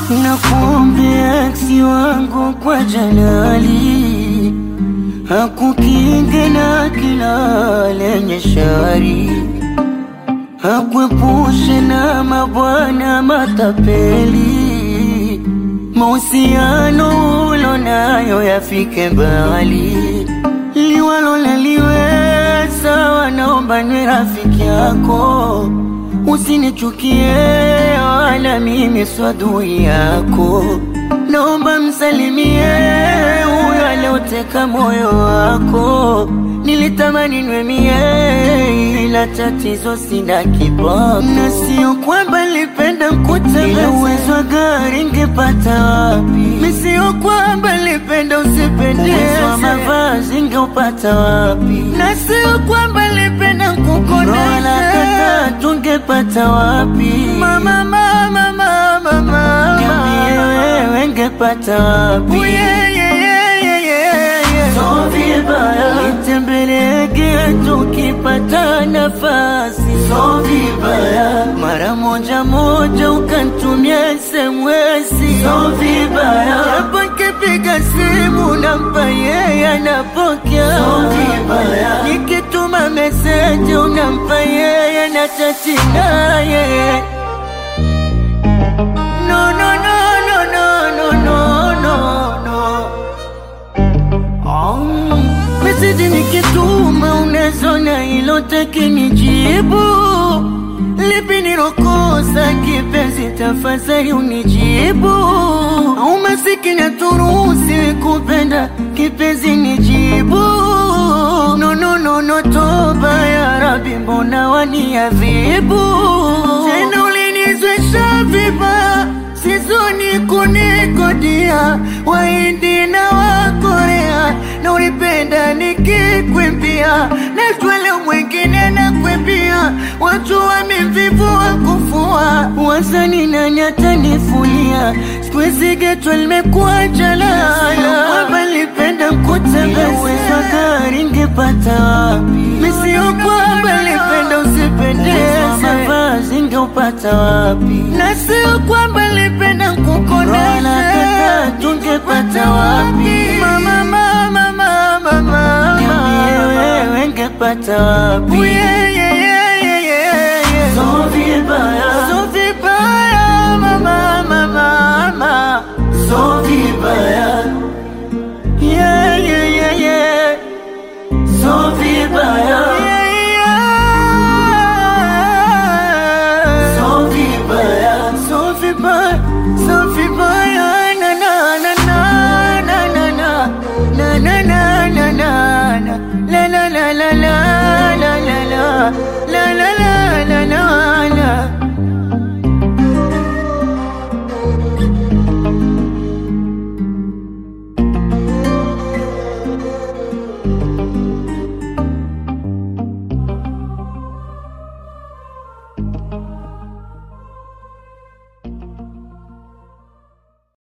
Nakuombea eksi wangu kwa Jalali hakukinge na kila lenye shari, hakuepushe na mabwana matapeli, mahusiano ulo nayo yafike mbali, liwalo naliweza, wanaomba niwe rafiki yako, usinichukie wala mimi swadui yako, naomba msalimie huyo alioteka moyo wako. Nilitamani niwe mie, ila tatizo sina kiboko, na sio kwamba nilipenda mkutembeza, uwezo wa gari ngepata wapi? Mi sio kwamba nilipenda usipendeze, uwezo wa mavazi ngeupata wapi? Na sio kwamba nilipenda nkukoneza, tungepata wapi? Mama, mama, mama, mama, niambie wewe ngepata wapi? Oh, yeah, yeah, yeah, yeah, yeah, yeah. So vibaya nitembelege tukipata nafasi, so vibaya mara moja moja ukantumia SMS, so vibaya japo nikipiga simu nampa yeye anapokea, so vibaya nikituma meseji unampa yeye na chati naye no, no, no, no, no, no, no, no, no. Um, meseji nikituma unazona ilotaki nijibu lipi nilokosa kipenzi, tafadhali unijibu. Au masikini aturuhusi kupenda kipenzi, nijibu. No, no, no, no, toba ya Rabi, mbona waniadhibu tena? Ulinizwesha vibaya sizoni kunikodia Wahindi na Wakorea na ulipenda nikikwimbia na swala mwingine na kwimbia watu wamevivu wa kufua wazani nani atanifulia sikuwezi getwa limekuwa jalala kwamba nilipenda mkutembeza uwezo wa gari ngepata wapi misio kwamba nilipenda usipendeze mavazi ngeupata wapi na sio kwamba nilipenda nkukoneza tungepata wapi mama mama mama mama niambie wewe ngepata wapi oh, yeah,